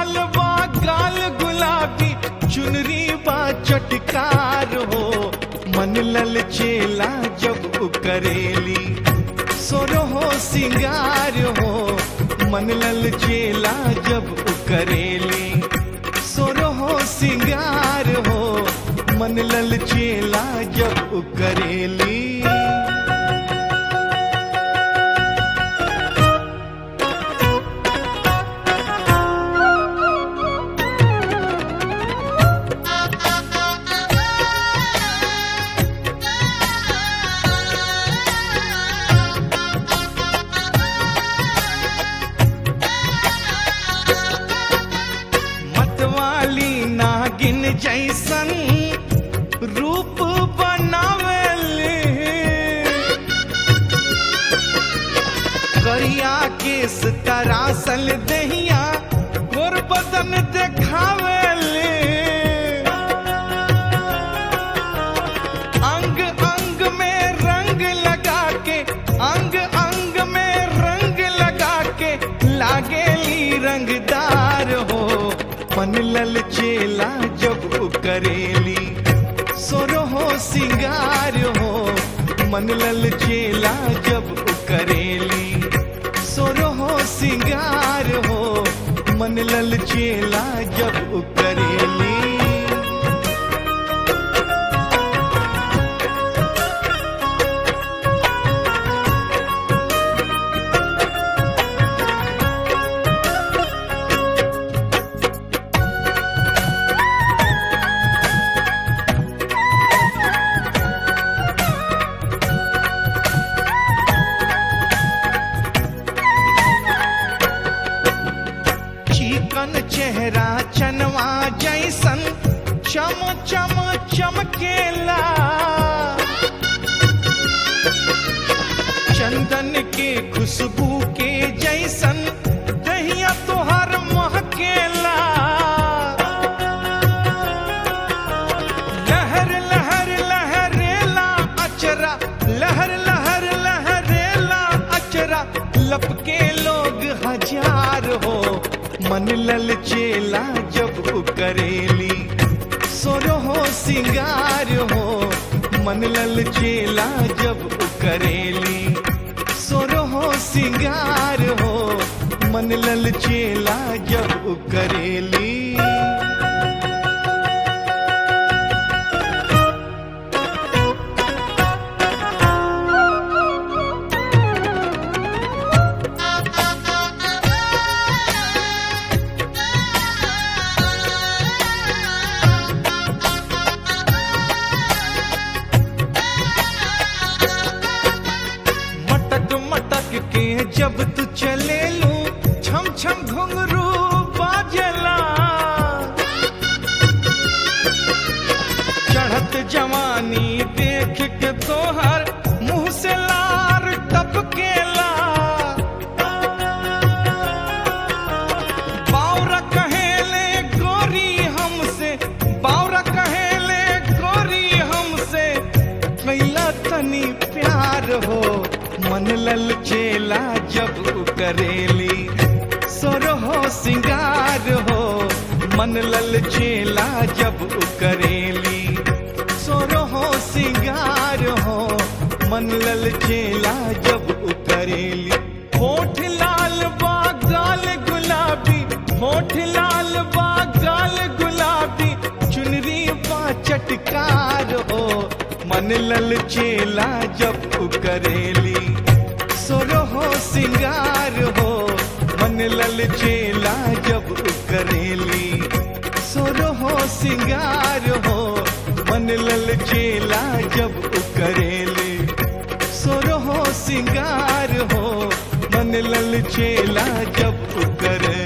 लाल बा गाल गुलाबी चुनरी बा चटकार हो मन लल चेला जब उ करेली सोरो हो सिंगार हो मन लल चेला जब उ करेली सोरो हो सिंगार हो मन लल चेला जब उ करेली मतवाली नागिन जैसन रूप बनावेले करिया केस तरासल दहिया गोर बदन देखावेले अंग अंग में रंग लगा के अंग अंग में रंग लगा के लागेली रंगदार हो मन लल चेला जब उ करेली सोरो हो सिंगार हो मन लल चेला जब उ करेली सोरो हो सिंगार हो मन लल चेला जब उ करेली चिकन चेहरा चनवा जैसन चम चम चमकेला चंदन के खुशबू के जैसन दहिया तोहर महकेला लहर लहर लहरेला अचरा लहर लहर लहरेला अचरा लपके लोग हजार हो मन लल चेला जब उ करेली सोरो हो सिंगार हो मन लल चेला जब उ करेली सोरो हो सिंगार हो मन लल चेला जब उ करेली मटक मटक के जब तू चले लू छम छम घुंघरू बाजला चढ़त जवानी देख के तोहर मुंह से लार टपकेला बावरा कहेले गोरी हमसे बावरा कहेले गोरी हमसे कैला तनी प्यार हो मन लल चेला जब उ करेली सोर हो सिंगार हो मन लल चेला जब उ करेली सोर हो सिंगार हो मन लल चेला जब उ करेली होठ लाल बा गाल गुलाबी होठ लाल बा गाल गुलाबी चुनरी बा चटकार हो मन लल चेला जब उ करेली सोरो हो सिंगार हो मन लल चेला जब उ करेली सोरो हो सिंगार हो मन लल चेला जब उ करेली सोरो हो सिंगार हो मन लल चेला जब उ करे